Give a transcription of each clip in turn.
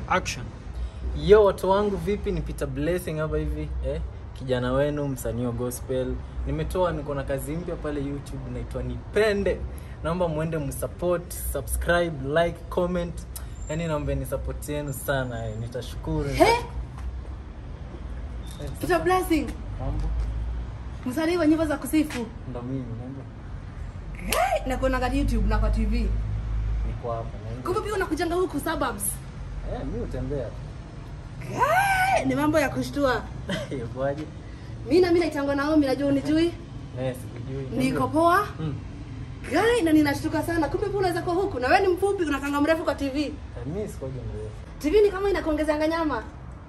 Action. Yo watu wangu vipi ni Peter Blessing hapa hivi eh? Kijana wenu msanii wa gospel. Nimetoa niko na kazi mpya pale YouTube inaitwa Nipende. Naomba muende msupport, subscribe, like, comment. Yaani naomba ni support yenu sana eh. Nitashukuru. He? Eh, Peter Blessing, Mambo msanii wa nyimbo za kusifu. ndo mimi mambo. Na kuona YouTube na kwa TV. Niko hapa na Kumbe pia unakujanga huku suburbs. Eh, mimi utembea. Hey, ni mambo ya kushtua. Kwaje? Mimi na mimi naitangwa Naomi, najua unijui. Eh, sikujui. Niko poa. Mm. Gai na ninashtuka sana. Kumbe pia unaweza kuwa huku na wewe ni mfupi unakanga mrefu kwa TV. Eh, Mimi sikoje mrefu. TV ni kama inakuongezanga nyama.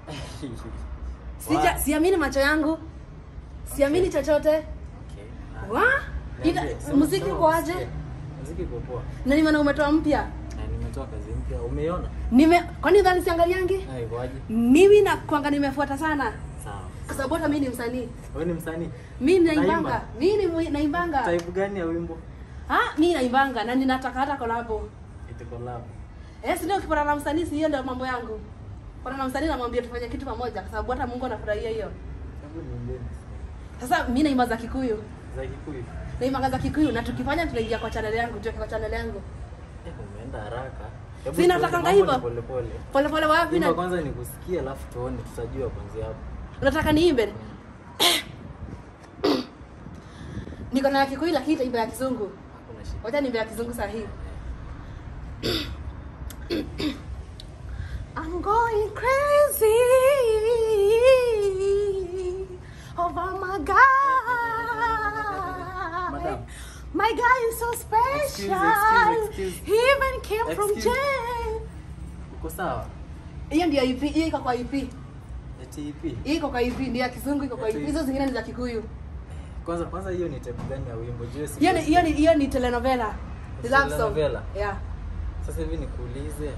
Sija siamini macho yangu. Siamini chochote. Okay. Wa? Ina, Niambie, sema- muziki sema uko aje? usikie. Muziki uko poa. Na ni maana umetoa mpya. Na nimetoa kazi mpya. Umeiona? Nime kwani udhani siangaliangi? Ai, kwaje? Mimi na kwanga nimefuata sana. Sawa. Kwa sababu hata mimi ni msanii. Wewe ni msanii? Mimi naimbanga. Naimba. Mimi ni mwi- naimbanga. Type gani ya wimbo? Ah, mimi naimbanga na ninataka hata collabo. Ite collab. Eh, si ndio ukipata na msanii si hiyo ndio mambo yangu. Kwa na msanii namwambia tufanye kitu pamoja kwa sababu hata Mungu anafurahia hiyo. Hebu niambie. Sasa mimi naimba za Kikuyu. Za Kikuyu. Naimba za Kikuyu na tukifanya tunaingia kwa channel yangu, tuweke kwa channel yangu. Eh, umeenda haraka. Hebu Si tuone, natakanga mambo hivyo. ni Pole pole. Pole pole wapi Wimbo na kwanza ni kusikia alafu tuone tutajua kuanzia hapo. unataka niimbe? Niko na ya Kikuyu lakini itaimba ya Kizungu. Hakuna shida. Wacha niimbe ya Kizungu saa hii. I'm going crazy over my guy. Madam. My guy is so special. Excuse, excuse, excuse. He even came from Excuse. jail. Uko sawa? Hiyo ndio EP, hiyo iko kwa EP. Eti ipi? Hiyo iko kwa EP, ndio ya Kizungu iko kwa EP. Eti- Hizo zingine ni za Kikuyu. Kwanza kwanza hiyo ni type gani ya wimbo? Jue si. Hiyo ni hiyo ni hiyo ni telenovela. Ni love song. Telenovela? Yeah. Sasa hivi nikuulize.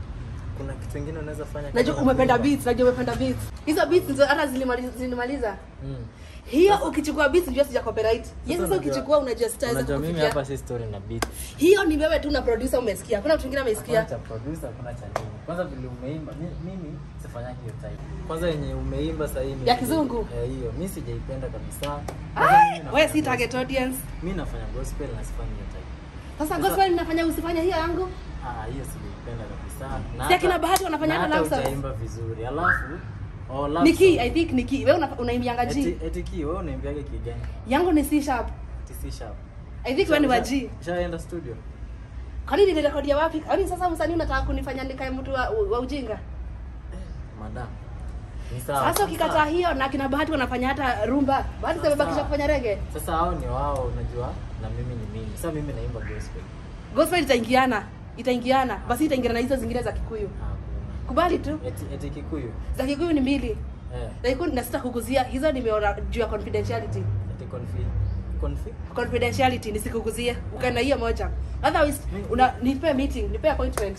Kuna kitu kingine unaweza fanya kama Najua umependa kuimba? beats, najua umependa beats. Hizo beats ndio hata zilimaliza zilimaliza. Mm. Hiyo ukichukua beats ndio sija copyright. Hiyo sasa unajua- ukichukua unajua sitaweza Unajua mimi kufikia. hapa si story na beat. Hiyo ni wewe tu na producer umesikia. Hakuna mtu mwingine Hakuna amesikia. cha producer, hakuna cha nini. Kwanza vile umeimba, mi- mimi sifanyagi hiyo type. Kwanza yenye umeimba sasa hivi. Ya kizungu? Eh, hiyo. Mimi sijaipenda kabisa. Kwanza Ai, mimi wewe nafanya si target gospel. audience. Mimi nafanya gospel na sifanyi hiyo type. Sasa Sasa- gospel ninafanya usifanye hiyo yangu. Ah, hiyo sijaipenda kabisa. Na Si akina hata- Bahati wanafanya na hata love songs? hujaimba vizuri. Alafu oh, love Niki, song. I think Niki. Wewe una- unaimbianga Eti G. eti ki wewe unaimbiaga ki gani? Yangu ni C sharp. Eti C sharp. I think wewe ni wa G. Shaenda studio. Kwa nini nilirekodia wapi? Kwani sasa msanii unataka kunifanya nikae mtu wa, wa ujinga? Madam. Ni sawa. Sasa ukikataa Sawa. hiyo na kina Bahati wanafanya hata rumba. Bahati Sawa, zimebakisha sawa. kufanya reggae. Sasa hao ni wao unajua na mimi ni mimi. Sasa mimi naimba gospel. Gospel itaingiana. Itaingiana. Basi itaingiana na hizo zingine za Kikuyu. Hakuna. Kubali tu. Eti eti Kikuyu. Za Kikuyu ni mbili. Eh. Na iko na sita kukuzia. Hizo nimeona juu ya confidentiality. Eti confi. Confi. Confidentiality nisikukuzie. Ukae na hiyo moja. Otherwise Mi- una nipe meeting, nipe appointment.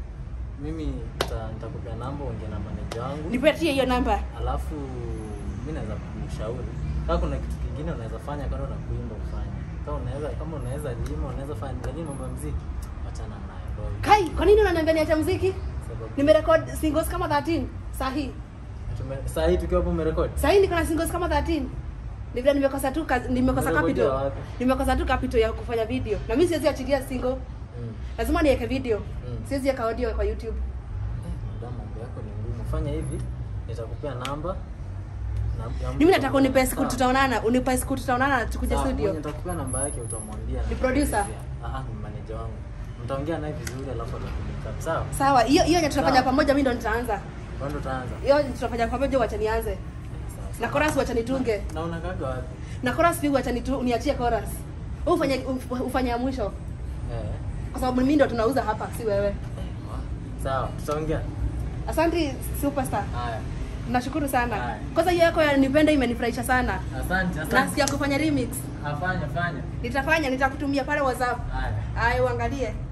Mimi nita- nitakupea namba ongea na manager wangu. Nipatie hiyo namba. Alafu mimi naweza kukushauri. Kama kuna kitu kingine unaweza fanya kando na kuimba ufanye. Kama unaweza kama unaweza lima unaweza fanya lakini mambo ya muziki achana nayo. Ndio. Kai, kwa nini unaniambia niache muziki? Sababu Nimerecord singles kama 13 saa hii. tume- saa hii tukiwa hapo umerekodi. Saa hii niko na singles kama 13. Ni vile nimekosa tu kazi, nimekosa Umerekodia capital. wapi? Nimekosa tu capital ya kufanya video. Na mimi siwezi achilia single. Mm. Lazima niweke video. Mm. Siwezi weka audio kwa YouTube. Eh, madam mambo yako ni ngumu. Fanya hivi, nitakupea namba. na- ya mtu Mimi nataka unipe siku Sawa. tutaonana, unipe siku tutaonana na tukuje Sawa, studio. mwenye nitakupea namba yake utamwambia. Ni producer? Ah, ni manager wangu. Mtaongea naye vizuri alafu atakunika. Sawa? Sawa, hiyo hiyo yenye tutafanya Sawa. pamoja mimi ndo nitaanza. Wewe ndo utaanza. Hiyo yenye tutafanya pamoja wacha nianze. Eh, sawa, Na sawa. chorus wacha nitunge. Na unakaga wapi? Na chorus pia wacha nitu, niachie chorus. Wewe ufanye uf- ufanye ya mwisho. Eh. Kwa sababu mimi ndo tunauza hapa, si wewe. eh, Sawa, tutaongea. Asante superstar. Haya. Nashukuru sana. Haya. Kwanza hiyo yako ya nipende imenifurahisha sana. Asante, Na asante. sikia kufanya remix. Afanya, fanya. Nitafanya, nitakutumia pale WhatsApp. Haya. Haya, uangalie.